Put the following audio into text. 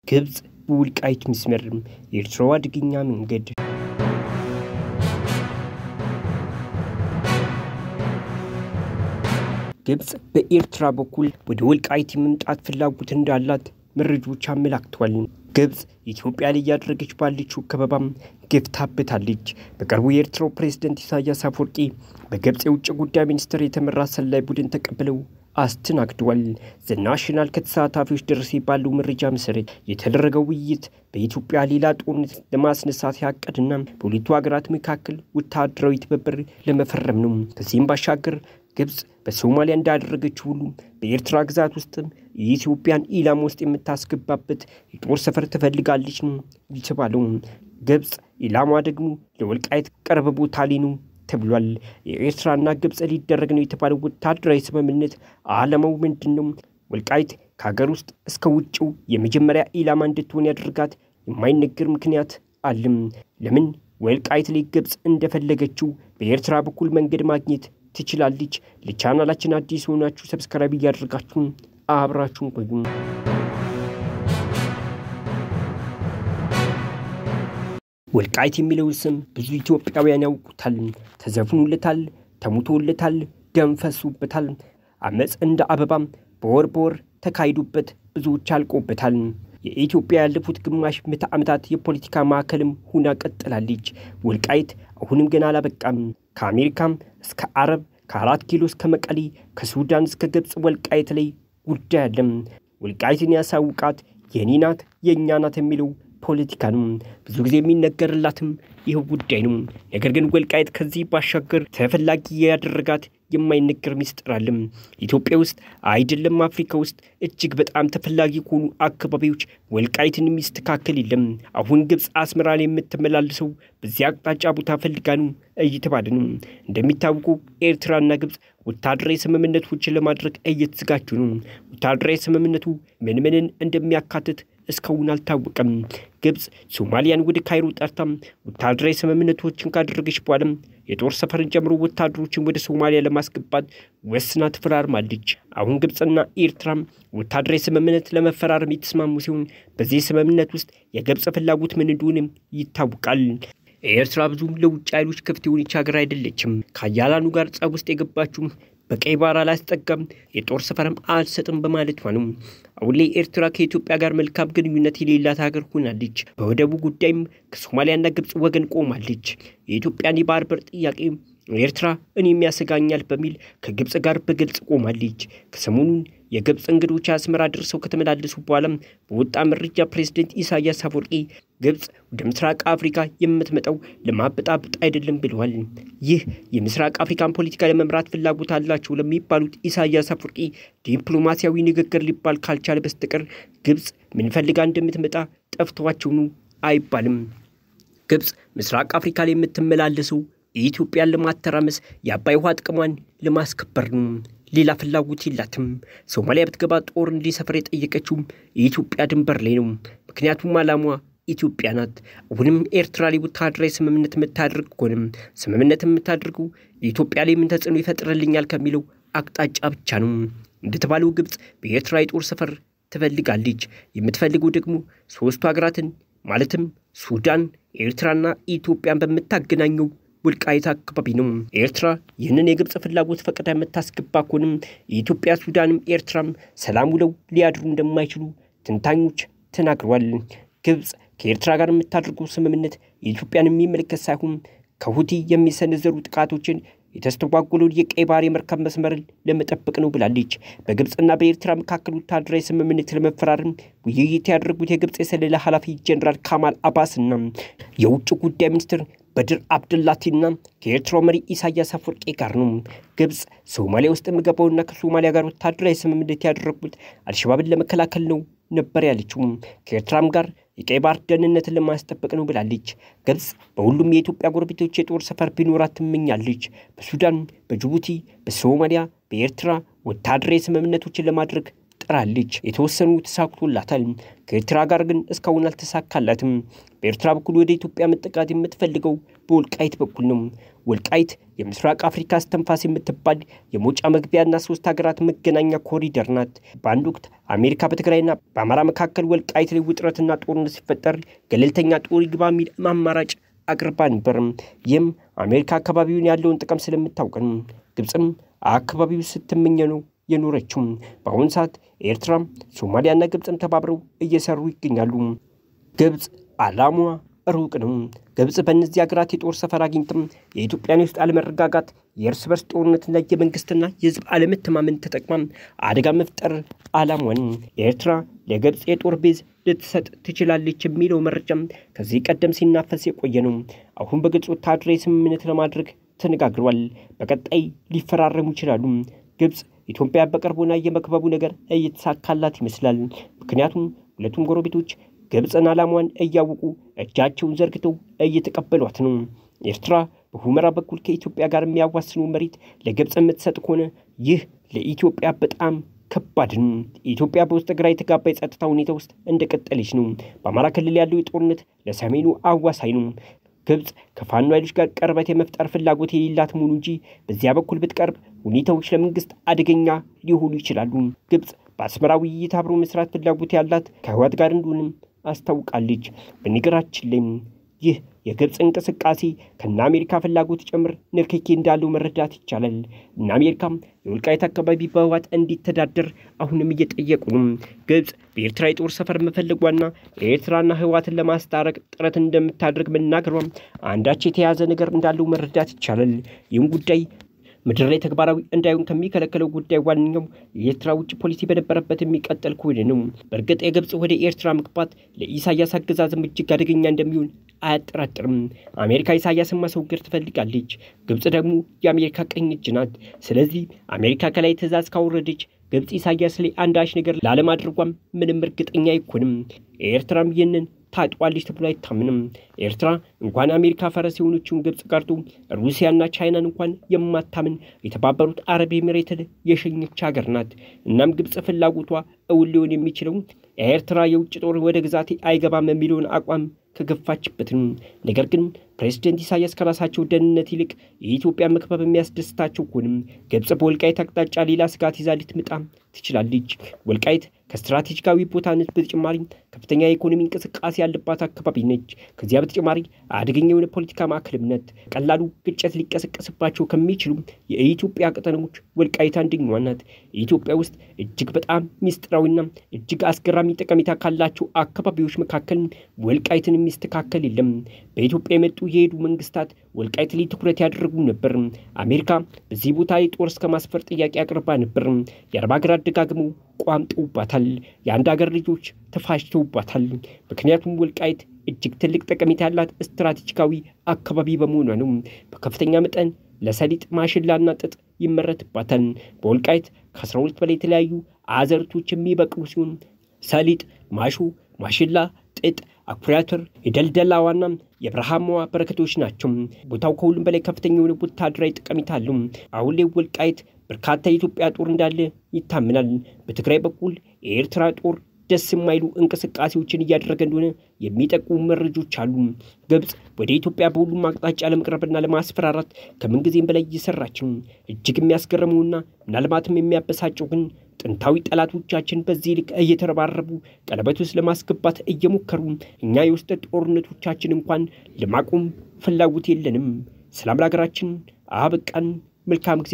ግብፅ በወልቃይት መስመር የኤርትራው አደገኛ መንገድ ግብፅ በኤርትራ በኩል ወደ ወልቃይት የመምጣት ፍላጎት እንዳላት መረጃዎች አመላክተዋል። ግብፅ ኢትዮጵያ ላይ እያደረገች ባለችው ከበባም ገፍታበታለች። በቅርቡ የኤርትራው ፕሬዝደንት ኢሳያስ አፈወርቂ በግብፅ የውጭ ጉዳይ ሚኒስትር የተመራ ሰላይ ቡድን ተቀብለው አስተናግደዋል። ዘናሽናል ከተሳታፊዎች ደረሰ ባለው መረጃ መሰረት የተደረገው ውይይት በኢትዮጵያ ሌላ ጦርነት ለማስነሳት ያቀድና በሁለቱ ሀገራት መካከል ወታደራዊ ትብብር ለመፈረም ነው። ከዚህም ባሻገር ግብፅ በሶማሊያ እንዳደረገችው ሁሉ በኤርትራ ግዛት ውስጥም የኢትዮጵያን ኢላማ ውስጥ የምታስገባበት የጦር ሰፈር ትፈልጋለች ነው የተባለው። ግብፅ ኢላማ ደግሞ ለወልቃይት ቅርብ ቦታ ላይ ነው ተብሏል። የኤርትራና ግብፅ ሊደረግ ነው የተባለው ወታደራዊ ስምምነት ዓላማው ምንድን ነው? ወልቃይት ከሀገር ውስጥ እስከ ውጭው የመጀመሪያ ኢላማ እንድትሆን ያደርጋት የማይነገር ምክንያት አለም። ለምን ወልቃይት ላይ ግብፅ እንደፈለገችው በኤርትራ በኩል መንገድ ማግኘት ትችላለች። ለቻናላችን አዲስ የሆናችሁ ሰብስክራይብ እያደረጋችሁ አብራችሁን ቆዩ። ወልቃይት የሚለውን ስም ብዙ ኢትዮጵያውያን ያውቁታል። ተዘፍኖለታል፣ ተሙቶለታል፣ ደም ፈሶበታል። አመፅ እንደ አበባም በወር በወር ተካሂዶበት ብዙዎች አልቆበታል። የኢትዮጵያ ያለፉት ግማሽ ምዕተ ዓመታት የፖለቲካ ማዕከልም ሁና ቀጥላለች። ወልቃይት አሁንም ገና አላበቃም። ከአሜሪካም እስከ አረብ ከአራት ኪሎ እስከ መቀሌ ከሱዳን እስከ ግብፅ ወልቃይት ላይ ጉዳይ አለም። ወልቃይትን ያሳውቃት የኔ ናት የእኛ ናት የሚለው ፖለቲካ ነው። ብዙ ጊዜ የሚነገርላትም ይህ ጉዳይ ነው። ነገር ግን ወልቃይት ከዚህ ባሻገር ተፈላጊ ያደረጋት የማይነገር ሚስጥር አለም። ኢትዮጵያ ውስጥ አይደለም አፍሪካ ውስጥ እጅግ በጣም ተፈላጊ ከሆኑ አካባቢዎች ወልቃይትን የሚስተካከል የለም። አሁን ግብፅ አስመራ ላይ የምትመላለሰው በዚያ አቅጣጫ ቦታ ፈልጋ ነው እየተባለ ነው። እንደሚታወቀው ኤርትራና ግብፅ ወታደራዊ ስምምነቶችን ለማድረግ እየተዘጋጁ ነው። ወታደራዊ ስምምነቱ ምን ምንን እንደሚያካትት እስካሁን አልታወቀም። ግብፅ ሶማሊያን ወደ ካይሮ ጠርታም ወታደራዊ ስምምነቶችን ካደረገች በኋላም የጦር ሰፈርን ጨምሮ ወታደሮችን ወደ ሶማሊያ ለማስገባት ወስና ትፈራርማለች። አሁን ግብፅና ኤርትራም ወታደራዊ ስምምነት ለመፈራረም የተስማሙ ሲሆን በዚህ ስምምነት ውስጥ የግብፅ ፍላጎት ምን እንደሆነም ይታወቃል። ኤርትራ ብዙም ለውጭ ኃይሎች ክፍት የሆነች ሀገር አይደለችም። ከአያላኑ ጋር ጸብ ውስጥ የገባችው በቀይ ባህር አላስጠጋም የጦር ሰፈርም አልሰጥም በማለቷ ነው። አሁን ላይ ኤርትራ ከኢትዮጵያ ጋር መልካም ግንኙነት የሌላት ሀገር ሆናለች። በወደቡ ጉዳይም ከሶማሊያና ግብፅ ወገን ቆማለች። የኢትዮጵያን የባህር በር ጥያቄ ኤርትራ እኔም ያሰጋኛል በሚል ከግብፅ ጋር በግልጽ ቆማለች። ከሰሞኑን የግብፅ እንግዶች አስመራ ደርሰው ከተመላለሱ በኋላም በወጣ መረጃ ፕሬዝደንት ኢሳያስ አፈወርቂ ግብፅ ወደ ምስራቅ አፍሪካ የምትመጣው ለማበጣበጥ አይደለም ብለዋል። ይህ የምስራቅ አፍሪካን ፖለቲካ ለመምራት ፍላጎት አላቸው ለሚባሉት ኢሳያስ አፈወርቂ ዲፕሎማሲያዊ ንግግር ሊባል ካልቻለ በስተቀር ግብፅ ምን ፈልጋ እንደምትመጣ ጠፍቷቸው ነው አይባልም። ግብፅ ምስራቅ አፍሪካ ላይ የምትመላለሰው የኢትዮጵያን ለማተራመስ የአባይ ውሃ ጥቅሟን ለማስከበር ነው። ሌላ ፍላጎት የላትም። ሶማሊያ ብትገባ ጦር እንዲሰፍር የጠየቀችው የኢትዮጵያ ድንበር ላይ ነው። ምክንያቱም አላሟ ኢትዮጵያ ናት። አሁንም ኤርትራ ላይ ወታደራዊ ስምምነት የምታደርግ ከሆንም ስምምነት የምታደርገው የኢትዮጵያ ላይ ምን ተጽዕኖ ይፈጥርልኛል ከሚለው አቅጣጫ ብቻ ነው። እንደተባለው ግብፅ በኤርትራ የጦር ሰፈር ትፈልጋለች። የምትፈልገው ደግሞ ሶስቱ ሀገራትን ማለትም ሱዳን፣ ኤርትራና ኢትዮጵያን በምታገናኘው ወልቃይት አካባቢ ነው። ኤርትራ ይህንን የግብፅ ፍላጎት ፈቅዳ የምታስገባ ከሆንም የኢትዮጵያ ሱዳንም ኤርትራም ሰላም ውለው ሊያድሩ እንደማይችሉ ትንታኞች ተናግረዋል። ግብፅ ከኤርትራ ጋር የምታደርገው ስምምነት የኢትዮጵያን የሚመለከት ሳይሆን ከሁቲ የሚሰነዘሩ ጥቃቶችን የተስተጓጎለውን የቀይ ባህር የመርከብ መስመርን ለመጠበቅ ነው ብላለች። በግብፅና በኤርትራ መካከል ወታደራዊ ስምምነት ለመፈራረም ውይይት ያደረጉት የግብፅ የሰለላ ኃላፊ ጀኔራል ካማል አባስና የውጭ ጉዳይ ሚኒስትር በድር አብድላቲና ከኤርትራው መሪ ኢሳያስ አፈወርቂ ጋር ነው። ግብፅ ሶማሊያ ውስጥ የምገባውና ከሶማሊያ ጋር ወታደራዊ ስምምነት ያደረጉት አልሸባብን ለመከላከል ነው ነበር ያለችው። ከኤርትራም ጋር የቀይ ባህር ደህንነትን ለማስጠበቅ ነው ብላለች። ግብፅ በሁሉም የኢትዮጵያ ጎረቤቶች የጦር ሰፈር ቢኖራት ትመኛለች። በሱዳን፣ በጅቡቲ፣ በሶማሊያ፣ በኤርትራ ወታደራዊ ስምምነቶችን ለማድረግ ጥራለች። የተወሰኑ ተሳክቶላታል። ከኤርትራ ጋር ግን እስካሁን አልተሳካላትም። በኤርትራ በኩል ወደ ኢትዮጵያ መጠቃት የምትፈልገው በወልቃይት በኩል ነው። ወልቃይት የምስራቅ አፍሪካ እስትንፋስ የምትባል የመውጫ መግቢያና ሶስት ሀገራት መገናኛ ኮሪደር ናት። በአንድ ወቅት አሜሪካ በትግራይና በአማራ መካከል ወልቃይት ላይ ውጥረትና ጦርነት ሲፈጠር ገለልተኛ ጦር ይግባ የሚል አማራጭ አቅርባ ነበር። ይህም አሜሪካ አካባቢውን ያለውን ጥቅም ስለምታውቅ ነው። ግብፅም አካባቢው ስትመኘ ነው የኖረችው። በአሁኑ ሰዓት ኤርትራ፣ ሶማሊያና ግብፅም ተባብረው እየሰሩ ይገኛሉ። ግብፅ ዓላማዋ ሩቅ ነው። ግብፅ በእነዚህ ሀገራት የጦር ሰፈር አግኝትም የኢትዮጵያን ውስጥ አለመረጋጋት፣ የእርስ በርስ ጦርነትና የመንግስትና የህዝብ አለመተማመን ተጠቅማ አደጋ መፍጠር ዓላማዋን ኤርትራ ለግብፅ የጦር ቤዝ ልትሰጥ ትችላለች የሚለው መረጃም ከዚህ ቀደም ሲናፈስ የቆየ ነው። አሁን በግብፅ ወታደራዊ ስምምነት ለማድረግ ተነጋግሯል። በቀጣይ ሊፈራረሙ ይችላሉ። ግብፅ ኢትዮጵያ በቅርቡና የመክበቡ ነገር እየተሳካላት ይመስላል። ምክንያቱም ሁለቱም ጎረቤቶች ግብፅን ዓላማዋን እያወቁ እጃቸውን ዘርግተው እየተቀበሏት ነው። ኤርትራ በሁመራ በኩል ከኢትዮጵያ ጋር የሚያዋስነው መሬት ለግብፅ የምትሰጥ ከሆነ ይህ ለኢትዮጵያ በጣም ከባድ ነው። ኢትዮጵያ በውስጥ ግራ የተጋባ የጸጥታ ሁኔታ ውስጥ እንደቀጠለች ነው። በአማራ ክልል ያለው የጦርነት ለሰሜኑ አዋሳኝ ነው። ግብፅ ከፋኖ ኃይሎች ጋር ቅርበት የመፍጠር ፍላጎት የሌላት መሆኑ እንጂ በዚያ በኩል ብትቀርብ ሁኔታዎች ለመንግስት አደገኛ ሊሆኑ ይችላሉ። ግብፅ በአስመራ ውይይት አብሮ መስራት ፍላጎት ያላት ከህወሓት ጋር እንደሆንም አስታውቃለች። በነገራችን ላይ ይህ የግብፅ እንቅስቃሴ ከነ አሜሪካ ፍላጎት ጭምር ንክኪ እንዳለው መረዳት ይቻላል። እነ አሜሪካም የወልቃይት አካባቢ በህወሓት እንዲተዳደር አሁንም እየጠየቁ ነው። ግብፅ በኤርትራ የጦር ሰፈር መፈለጓና ኤርትራና ህወሓትን ለማስታረቅ ጥረት እንደምታደርግ መናገሯም አንዳች የተያዘ ነገር እንዳለው መረዳት ይቻላል። ይህም ጉዳይ ምድር ላይ ተግባራዊ እንዳይሆን ከሚከለከለው ጉዳይ ዋነኛው የኤርትራ ውጭ ፖሊሲ በነበረበት የሚቀጠል ከሆነ ነው። በእርግጥ የግብፅ ወደ ኤርትራ መግባት ለኢሳያስ አገዛዝም እጅግ አደገኛ እንደሚሆን አያጠራጥርም። አሜሪካ ኢሳያስን ማስወገድ ትፈልጋለች። ግብፅ ደግሞ የአሜሪካ ቀኝ እጅ ናት። ስለዚህ አሜሪካ ከላይ ትዕዛዝ ካወረደች ግብፅ ኢሳያስ ላይ አንዳች ነገር ላለማድረጓም ምንም እርግጠኛ አይኮንም። ኤርትራም ይህንን ታጥዋለች ተብሎ አይታምንም። ኤርትራ እንኳን አሜሪካ ፈረስ የሆነችውን ግብፅ ቀርቶ ሩሲያና ቻይናን እንኳን የማታምን የተባበሩት አረብ ኤሚሬትን የሸኘች ሀገር ናት። እናም ግብፅ ፍላጎቷ እውን ሊሆን የሚችለው ኤርትራ የውጭ ጦር ወደ ግዛቴ አይገባም የሚለውን አቋም ከገፋችበትም። ነገር ግን ፕሬዚደንት ኢሳያስ ከራሳቸው ደህንነት ይልቅ የኢትዮጵያ መክበብ የሚያስደስታቸው ከሆንም ግብፅ በወልቃይት አቅጣጫ ሌላ ስጋት ይዛ ልትመጣ ትችላለች። ወልቃይት ከስትራቴጂካዊ ቦታነት በተጨማሪ ከፍተኛ የኢኮኖሚ እንቅስቃሴ ያለባት አካባቢ ነች። ከዚያ በተጨማሪ አደገኛ የሆነ ፖለቲካ ማዕከልም ናት። ቀላሉ ግጭት ሊቀሰቀስባቸው ከሚችሉ የኢትዮጵያ ቀጠናዎች ወልቃይት አንደኛዋ ናት። ኢትዮጵያ ውስጥ እጅግ በጣም ሚስጥራዊና እጅግ አስገራሚ ጠቀሜታ ካላቸው አካባቢዎች መካከል ወልቃይትን የሚስተካከል የለም። በኢትዮጵያ የመጡ የሄዱ መንግስታት ወልቃይት ላይ ትኩረት ያደረጉ ነበር። አሜሪካ በዚህ ቦታ የጦር እስከ ማስፈር ጥያቄ አቅርባ ነበር። የአረብ ሀገራት ደጋግመው ቋምጠውባታል። የአንድ ሀገር ልጆች ተፋጅተውባታል። ምክንያቱም ወልቃይት እጅግ ትልቅ ጠቀሜታ ያላት ስትራቴጂካዊ አካባቢ በመሆኗ ነው። በከፍተኛ መጠን ለሰሊጥ ማሽላና ጥጥ ይመረትባታል። በወልቃይት ከ12 በላይ የተለያዩ አዘርቶች የሚበቅሉ ሲሆን ሰሊጥ፣ ማሾ፣ ማሽላ፣ ጥጥ አኩሪ አተር የደልደላዋና የበረሃማዋ በረከቶች ናቸው። ቦታው ከሁሉም በላይ ከፍተኛ የሆነ ወታደራዊ ጠቀሜታ አለው። አሁን ላይ ወልቃይት በርካታ የኢትዮጵያ ጦር እንዳለ ይታምናል። በትግራይ በኩል የኤርትራ ጦር ደስ የማይሉ እንቅስቃሴዎችን እያደረገ እንደሆነ የሚጠቁሙ መረጆች አሉ። ግብፅ ወደ ኢትዮጵያ በሁሉም አቅጣጫ ለመቅረብና ለማስፈራራት ከምንጊዜም በላይ እየሰራች ነው። እጅግ የሚያስገርመውና ምናልባትም የሚያበሳጨው ግን ጥንታዊ ጠላቶቻችን በዚህ ልክ እየተረባረቡ ቀለበት ውስጥ ለማስገባት እየሞከሩ እኛ የውስጥ ጦርነቶቻችን እንኳን ለማቆም ፍላጎት የለንም። ሰላም ለሀገራችን። አበቃን። መልካም ጊዜ